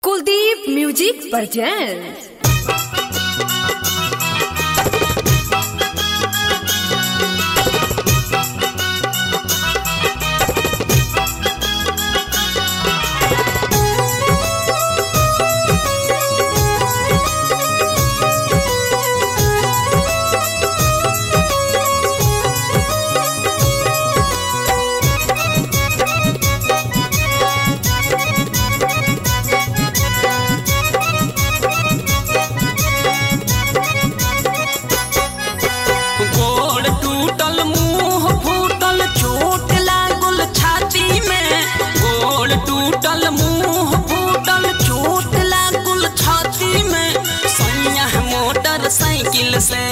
Kuldeep music presents गोड़ टूटल मुंह फूटल चोट लागल छाती में गोड़ टूटल मुंह फूटल चोट लागल छाती में सैया मोटर साइकिल से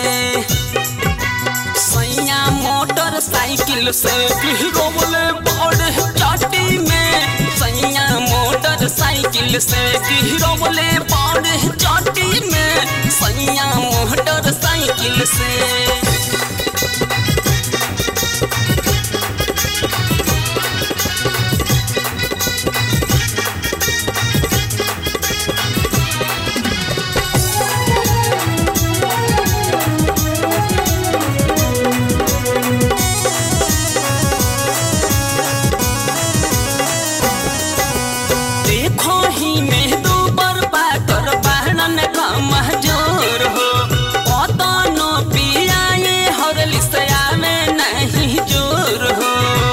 सैया मोटर साइकिल से गिरोले बड़े चाटी में सैया मोटर साइकिल से गिरोले बड़े चाटी में सैया मोटर साइकिल से देखो ही में दो बर पाकर बहनन का महजूर हो पता न पिया ये हर लिसया में नहीं जोर हो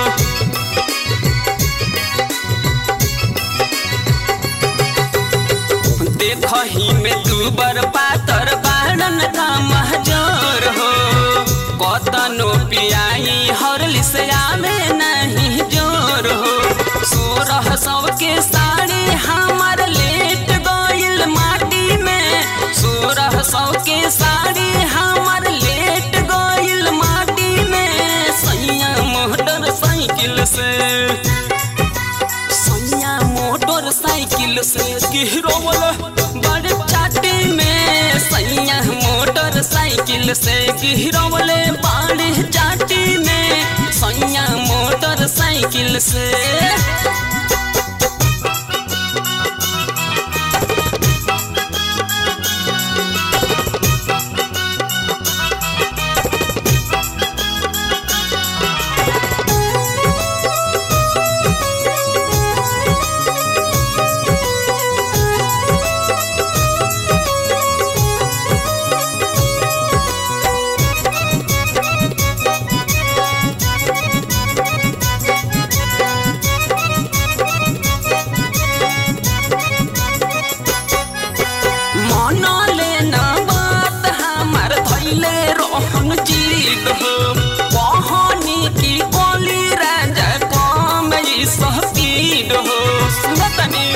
देखो ही में दू बर पातर बहनन का महजूर हो कतनो पियाई हर लिसया में नहीं जोर हो सोरह सौ के साड़ी हमार लेट गइल माटी में सोरह सौ के साड़ी हमार लेट गइल माटी में सैया मोटर साइकिल से सैया मोटर साइकिल से गिरोल बड़े चाटी में सैया मोटर साइकिल से गिरोले बड़े चाटी में सैया मोटर साइकिल से मन लेना बात हमार धैले रोहन जीत हो कहानी की कोली राजा कम ई स्पीड हो सुनतनी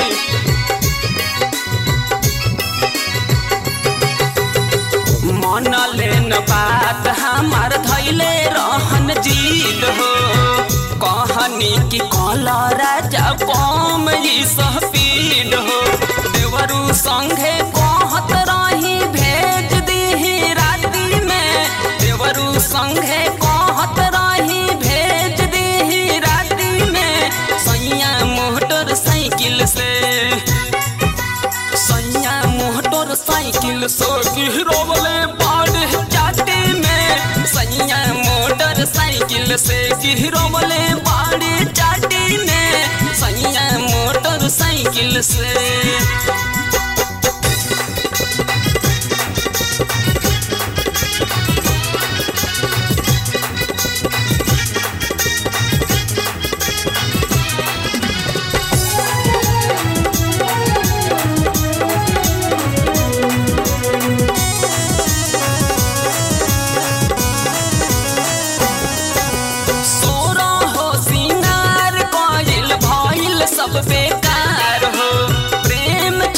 मन लेन बात हमार धैले रहन जीत हो कहानी की कला राजा कम ई स्पीड हो देवरू संघे कहत रही भेज दीही राती में देवरू संघे कहत रही भेज दीही राती में सैया मोटर साइकिल से सैया मोटर साइकिल से गिरोले बाड़े चाटे में सैया मोटर साइकिल से गिरोले बाड़े चाटे में सैया मोटर साइकिल से सोरा हो सिंगार कइल भइल सब बेकार हो प्रेम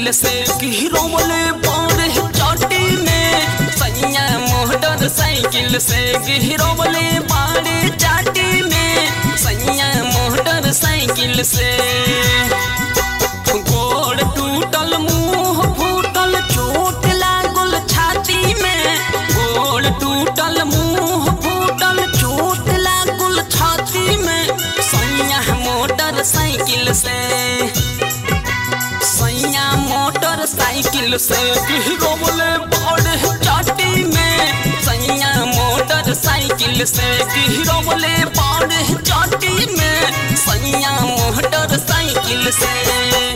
साइकिल से गिरोले बाड़े चाटी में सैया मोटर साइकिल से गिरोले बाड़े चाटी में सैया मोटर साइकिल से गोड़ टूटल मुंह फूटल चोट लागल छाती में गोड़ टूटल मुंह फूटल चोट लागल छाती में सैया मोटर साइकिल से सैया मोटर साइकिल से गिरोले बड़े चाटी में सैया मोटर साइकिल से गिरोले बड़े चाटी में सैया मोटर साइकिल से